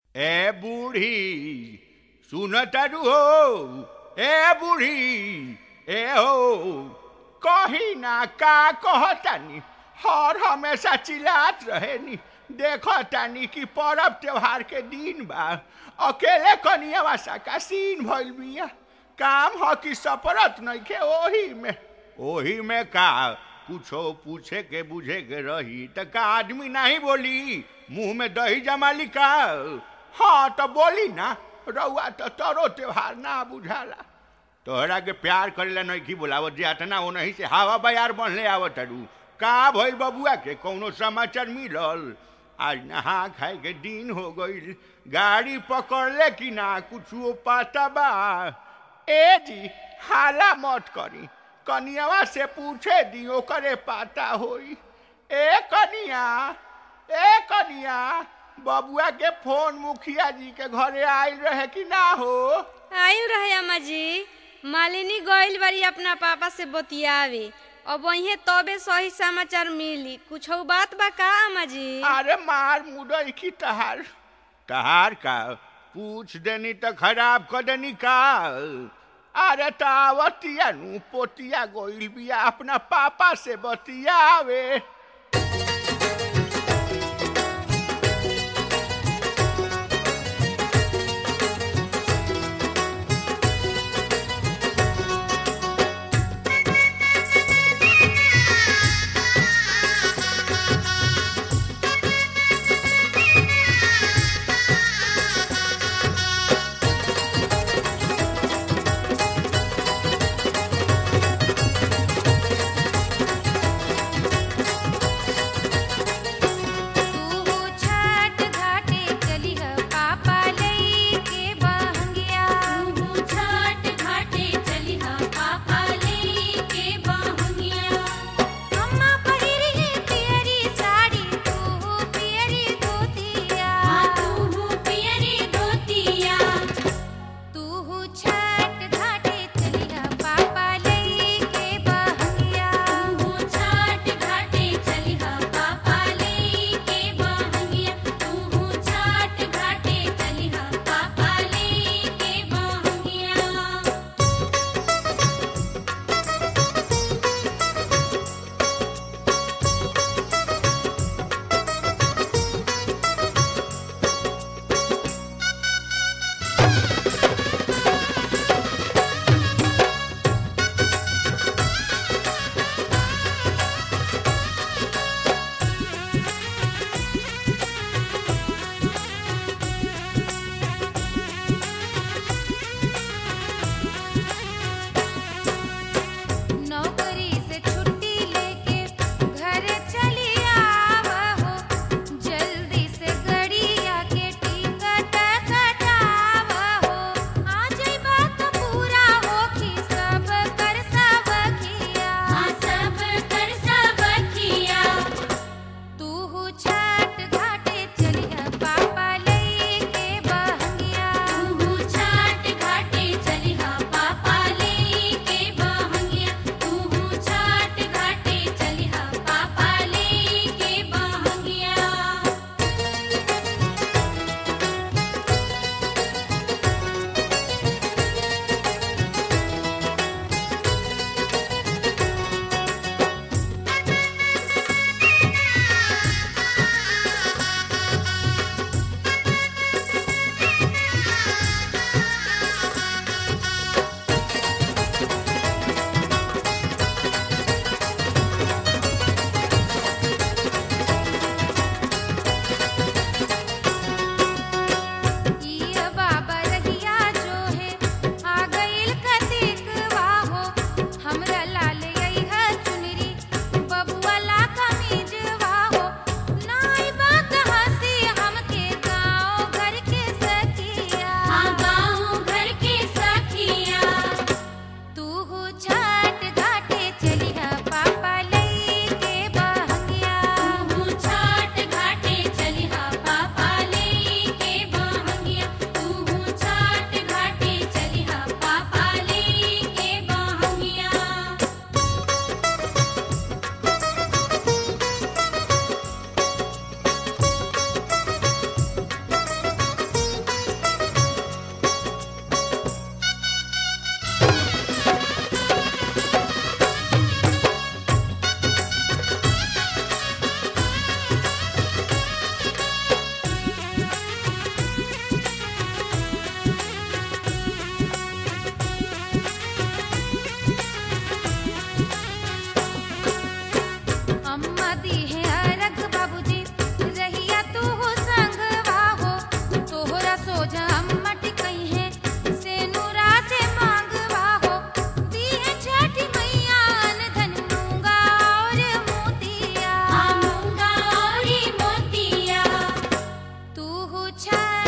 ए बूढ़ी सुन तारू हो ए बूढ़ी ए हो कही ना का कहतानी हर हमेशा चिल्लात रहेनी देखतानी कि परब त्योहार के दिन बा अकेले कनिया का सीन भइल बिया काम ह कि सपरत नइखे ओही में ओही में का कुछो पूछे के बुझे के रही त का आदमी नहीं बोली मुंह में दही जमाली का हाँ तो बोली ना रउआ तो तोरो त्योहार ना बुझाला तोहरा के प्यार करेला नइखी बोलावत जात ना वो नहीं से हवा बयार बनले आवत अरू का भइल बबुआ के कौनो समाचार मिलल आज नहा खाए के दिन हो गईल गाड़ी पकड़ले कि ना कुछ पता बा ए जी हाला मत करी कनियावा से पूछे दी ओकरे पाता होई ए कनिया ए कनिया बबुआ के फोन मुखिया जी के घरे आयल रहे कि ना हो आइल रहे अम्मा जी मालिनी गइल बारी अपना पापा से बतियावे अब वहीं तबे सही समाचार मिली कुछ बात बा का अम्मा जी अरे मार मुदई की तहार तहार का पूछ देनी तो खराब कर देनी का अरे तावतिया नु पोतिया गोइल बिया अपना पापा से बतियावे पूछा